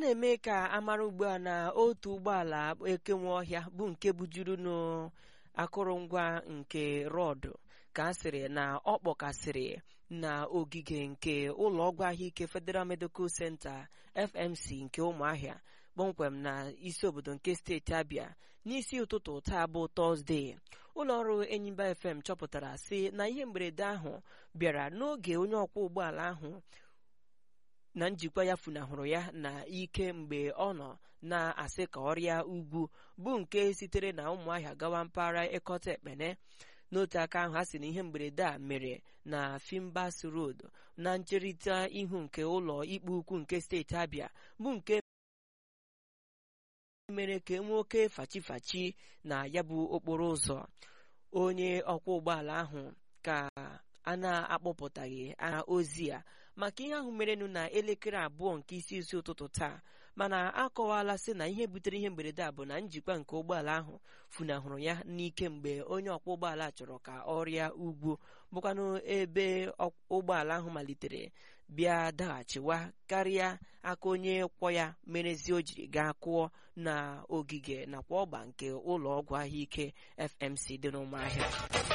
na-eme ka amara ugbu a na otu ụgbọala ekenwe ọhịa bụ nke bujuru n'akụrụngwa nke rọdụ ka a sịrị na ọ kpọkasịrị na ogige nke ụlọọgwụ ahụike Federal Medical Center FMC nke ụmụahịa kpọmkwem na isi obodo nke steeti Abia n'isi ụtụtụ taa bụ tọzdee ụlọọrụ Enyimba FM chọpụtara sị na ihe mberede ahụ bịara n'oge onye ọkwọ ụgbọala ahụ na njikwa ya funahụrụ ya na ike mgbe ọ nọ na-asị ka ọrịa ugwu bụ nke sitere na ụmụahịa gawa mpaghara ịkọta ekpene n'otu aka ahụ a sị na ihe mberede a mere na Fimbas Road na ncherịta ihu nke ụlọ ikpe ukwu nke steeti Abia bụ nke mere ka enwee oke fachifachi na ya bụ okporo ụzọ onye ọkwọ ụgbọala ahụ ka a na-akpọpụtaghị aha ozi a maka ihe ahụ merenụ na elekere abụọ nke isi isi ụtụtụ taa mana akọwala sị na ihe butere ihe mberede a bụ na njikwa nke ụgbọala ahụ funahụrụ ya n'ike mgbe onye ọkwọ ụgbọala chọrọ ka ọ rịa ugwu bụkwanụ ebe ụgbọala ahụ malitere bịa daghachiwa karịa aka onye kwọ ya merezi o jiri gaa kụọ na ogige nakwa ọgba nke ụlọ ọgwụ ahụike FMC dị n'ụmụahịa